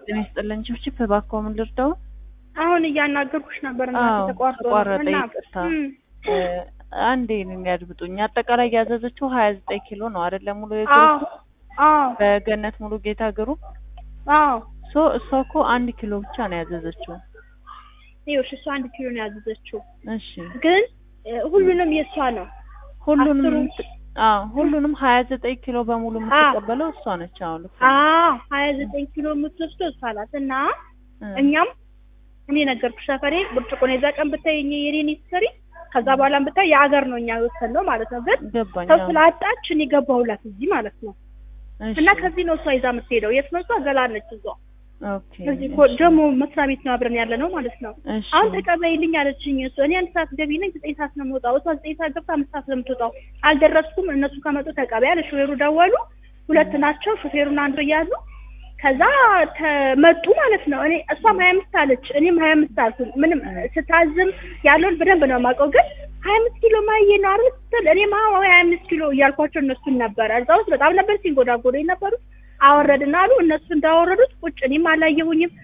ጤና ይስጥልን ችብችብ እባክዎ ምን ልርዳው? አሁን እያናገርኩሽ ነበር እና አዎ ተቋርጦ ነው። ተቋረጠ እና ይቅርታ። እም፣ እ፣ አንዴ እኔን ያድምጡኝ። አጠቃላይ ያዘዘችው ሀያ ዘጠኝ ኪሎ ነው አይደለም? ሙሉ አዎ የግሩፕ አዎ በገነት ሙሉ ጌታ ግሩፕ አዎ ሶ እሷ እኮ አንድ ኪሎ ብቻ ነው ያዘዘችው። ይኸውልሽ እሷ አንድ ኪሎ ነው ያዘዘችው፣ እሺ ግን እ፣ ሁሉንም የእሷ ነው። ሁሉንም አስሩን- አዎ ሁሉንም ሀያ ዘጠኝ ኪሎ በሙሉ የምትቀበለው እሷ ነች። አሁን ልክ ነው። አዎ ሀያ ዘጠኝ ኪሎ የምትወስደው እሷ ናት እና እ፣ እኛም እኔ ነገርኩሽ ሰፈሬ ብርጭቆ ነው የዛ ቀን ብታይ እኔ የኔን ስትሰሪ ከዛ በኋላም ብታይ የአገር ነው እኛ የወሰድነው ማለት ነው። ግን ገባኝ። ሰው አዎ። ስላጣች እኔ ገባሁላት እዚህ ማለት ነው። እሺ እና ከዚህ ነው እሷ ይዛ የምትሄደው። የት ነው እሷ? ገላነች እሷ ኦኬ እዚህ እኮ ደግሞ መስሪያ ቤት ነው አብረን ያለ ነው ማለት ነው። እሺ አሁን ተቀበይልኝ አለችኝ። እሱ እኔ አንድ ሰዓት ገቢ ነኝ ዘጠኝ ሰዓት ነው የምወጣው። እሷ ዘጠኝ ሰዓት ገብታ አምስት ሰዓት ነው የምትወጣው። አልደረስኩም። እነሱ ከመጡ ተቀበይ አለ። ሹፌሩ ደወሉ። ሁለት ናቸው ሹፌሩና አንዱ እያሉ ከዛ ተመጡ ማለት ነው። እኔ እሷም ሀያ አምስት አለች እኔም ሀያ አምስት አልኩኝ። ምንም ስታዝም ያለውን በደንብ ነው የማውቀው። ግን ሀያ አምስት ኪሎ ማየ ነው አይደል ስትል እኔም አዎ ሀያ አምስት ኪሎ እያልኳቸው እነሱን ነበረ እዛ ውስጥ በጣም ነበር ሲንጎዳጎዱ የነበሩት። አወረድን አሉ እነሱ እንዳወረዱት ቁጭ እኔም አላየሁኝም።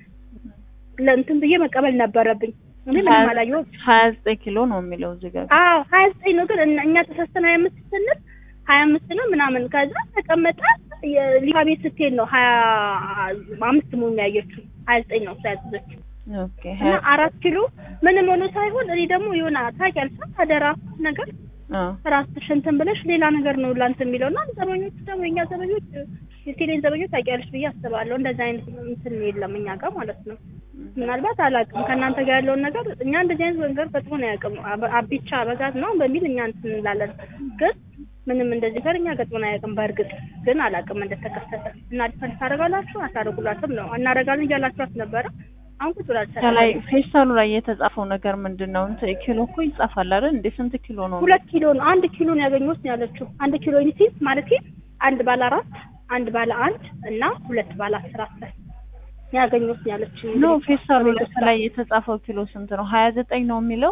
ለእንትን ብዬ መቀበል ነበረብኝ። እኔ ምንም አላየሁም። ሀያ ዘጠኝ ኪሎ ነው የሚለው እዚህ ጋር አዎ ሀያ ዘጠኝ ነው ግን እኛ- እኛ ተሳስተን ሀያ አምስት ስንል ሀያ አምስት ነው ምናምን ከዛ ተቀመጠ ሊካ ቤት ስትሄድ ነው ሀያ አምስት መሆኑን ያየችው ሀያ ዘጠኝ ነው እሷ ያዘዘችው ኦኬ እና ሀያ አራት ኪሎ ምንም ሆኖ ሳይሆን እኔ ደግሞ የሆነ ታውቂያለሽ አደራ ነገር አዎ ራስሽ እንትን ብለሽ ሌላ ነገር ነው ላንተ የሚለው እና ዘበኞቹ ደግሞ የኛ ዘበኞች የቴሌን ዘበኞች ታውቂያለሽ ብዬ አስባለሁ እንደዚህ አይነት እንትን የለም እኛ ጋር ማለት ነው ምናልባት አላውቅም ከእናንተ ጋር ያለውን ነገር እኛ እንደዚህ አይነት ነገር ገጥሞን አያውቅም አበ- አቢቻ በጋዝ ነው በሚል እኛ እንትን እንላለን ግን ምንም እንደዚህ ነገር እኛ ገጥሞን አያውቅም በእርግጥ ግን አላውቅም እንደተከሰተ እና ዲፈንስ ታደርጋላችሁ አታደርጉላትም ነው እናደርጋለን እያላችኋት ነበረ አሁን ቁጭ ብላችሁ ከላይ ፌስታሉ ላይ የተጻፈው ነገር ምንድን ነው? እንትን ኪሎ እኮ ይጻፋል አይደል? እንዴ ስንት ኪሎ ነው? ሁለት ኪሎ ነው አንድ ኪሎ ነው ያገኘሁት ነው ያለችው አንድ ኪሎ ዩኒቲዝ ማለት አንድ ባለ አራት አንድ ባለ አንድ እና ሁለት ባለ አስር አስር ያገኘሁት ነው ያለችው ኖ ፌስታሉ ላይ ከላይ የተጻፈው ኪሎ ስንት ነው? ሀያ ዘጠኝ ነው የሚለው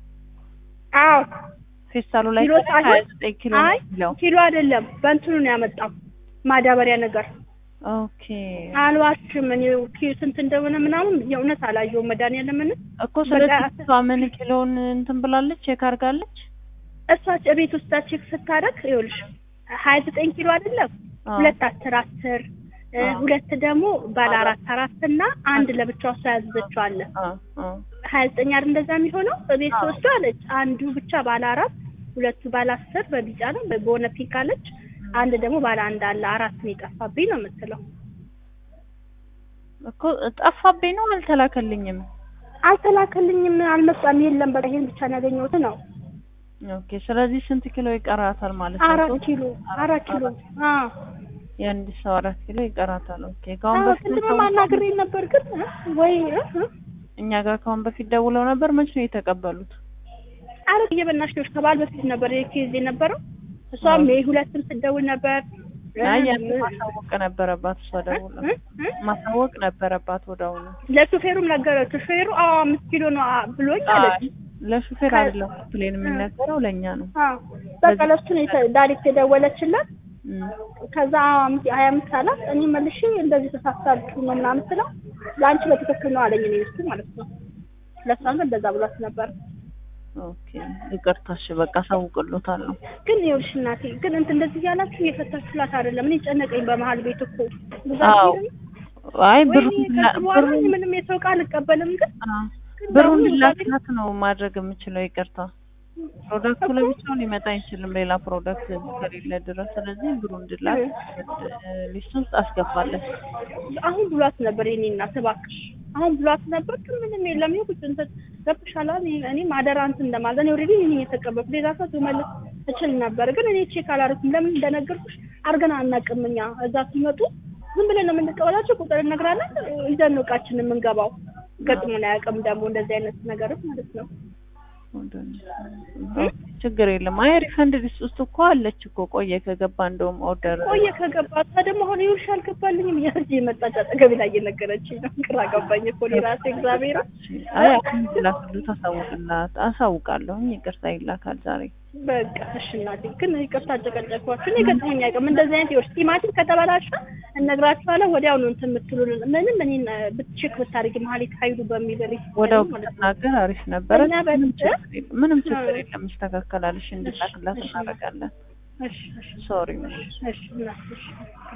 አዎ ፌስታሉ ላይ ኪሎ ከላይ ሀያ ዘጠኝ ኪሎ ነው አይ የሚለው። ኪሎ አይደለም በእንትኑ ነው ያመጣው ማዳበሪያ ነገር ኦኬ አልዋሽም እኔ ኪ- ስንት እንደሆነ ምናምን የእውነት አላየሁም መድኃኒዓለምን እኮ ስለዚህ በቃ- እሷ ምን ኪሎውን እንትን ብላለች ቼክ አድርጋለች? እሷ ቤት ውስጥ ቼክ ስታደርግ ይኸውልሽ ሀያ ዘጠኝ ኪሎ አይደለም አዎ። ሁለት አስር አስር እ፣ አዎ። ሁለት ደግሞ ባለ አራት አራት እና አንድ ለብቻው እሷ ያዘዘችው አለ አዎ አዎ ሀያ ዘጠኝ አይደል እንደዛ የሚሆነው በቤት አዎ። ተወስዶ አለች አንዱ ብቻ ባለ አራት ሁለቱ ባለ አስር በቢጫ ነው በሆነ ፒክ አለች አንድ ደግሞ ባለ አንድ አለ አራት ነው የጠፋብኝ ነው የምትለው እኮ ጠፋብኝ ነው አልተላከልኝም። አልተላከልኝም አልመጣም የለም በቃ ይሄን ብቻ ነው ያገኘሁት ነው ኦኬ ስለዚህ ስንት ኪሎ ይቀራታል ማለት ነው? አራት ሶስት? ኪሎ አራት ኪሎ አዎ የአንድ ሰው አራት ኪሎ ይቀራታል። ኦኬ ከአሁን አዎ በፊት ቅድም ሰው- ማናገሬ ነበር ግን እ፣ ወይ እ፣ እ፣ እኛ ጋር ከአሁን በፊት ደውለው ነበር። መቼ ነው የተቀበሉት? አረ እየበናሽ ከበዓል በፊት ነበር ኬዝ የነበረው እሷም የሁለትም ስትደውል ነበር እ፣ አይ ያን እ፣ ማሳወቅ ነበረባት እሷ ደውላ እ፣ እ፣ ማሳወቅ ነበረባት ወዲያውኑ። ለሹፌሩም ነገረችው ሹፌሩ አዎ አምስት ኪሎ ነው አ- ብሎኝ አለች አይ ለሹፌር ከ- አይደለም ፕሌን የሚነገረው ለእኛ ነው። አዎ በቃ ለሱ ነው የተ- ዳይሬክት የደወለችለት እም። ከዛ አምስት- ሀያ አምስት አላት እኔ መልሼ እንደዚህ ተሳሳልኩ ነው ምናምን ስለው ለአንቺ በትክክል ነው አለኝ እኔ እሱ ማለት ነው ለእሷም ግን እንደዛ ብሏት ነበር ኦኬ ይቅርታ እሺ በቃ አሳውቅሎታለሁ። ግን ይኸውልሽ እናቴ ግን እንትን እንደዚህ እያላችሁ እየፈታችሁላት አይደለም እኔ ጨነቀኝ በመሀል ቤት እኮ ብዙ አዎ አይ ብሩ ወይኔ ከዚህ በኋላ እኔ ምንም የሰው ቃል አልቀበልም ግን ግን ብሩን ደግሞ ላክላት ነው ማድረግ የምችለው። ይቅርታ ፕሮዳክቱ ለብቻው ሊመጣ አይችልም ሌላ ፕሮዳክት ከሌለ ድረስ። ስለዚህ ብሩ እንድላክ ሊስት ውስጥ አስገባለን። አሁን ብሏት ነበር የኔ እናት እባክሽ አሁን ብሏት ነበር ግን ምንም የለም ይኸው ቁጭ እንትን ገብቶሻል አይደል? እኔ ማደራ እንትን እንደማለት እኔ ኦልሬዲ እኔ የተቀበልኩት ሌላ ሰው መመለስ እችል ነበር ግን እኔ ቼክ አላደረኩም ለምን እንደነገርኩሽ አድርገን አናውቅም እኛ እዛ ሲመጡ ዝም ብለን ነው የምንቀበላቸው ቁጥር እነግራለን ይዘን ነው እቃችን የምንገባው ገጥሞን አያውቅም ደግሞ እንደዚህ አይነት ነገሮች ማለት ነው ችግር የለም። አይ ሪፈንድ ሊስት ውስጥ እኮ አለች እኮ ቆየ ከገባ እንደውም ኦርደር ቆየ ከገባ ታ ደግሞ አሁን ይኸውልሽ አልገባልኝም እያለች የመጣች አጠገቤ ላይ እየነገረችኝ ነው። ግራ ገባኝ እኮ እኔ ራሴ እግዚአብሔር አይ አሁን ላክሉ ታሳውቅላት አሳውቃለሁኝ። ይቅርታ ይላካል ዛሬ በቃ እሺ እናቴ ግን ይቅርታ አጨቀጨቅኳችሁ። እኔ ገጠመኝ አይቀርም እንደዚህ አይነት ይኸውልሽ ቲማቲም ከተበላሸ እነግራችኋለሁ ወዲያው ነው እንትን የምትሉን ምንም እኔን ብትቼክ ብታደርጊ መሀሌት ኃይሉ በሚል ሪስ ወዲያው ብትናገር አሪፍ ነበረ። እኛ ምንም በ- ችግር የለም። ምንም ችግር የለም። ይስተካከላል። እሺ እንድላክላት እሺ፣ እሺ። እናደርጋለን። እሺ እሺ ሶሪ እሺ እናቴ እሺ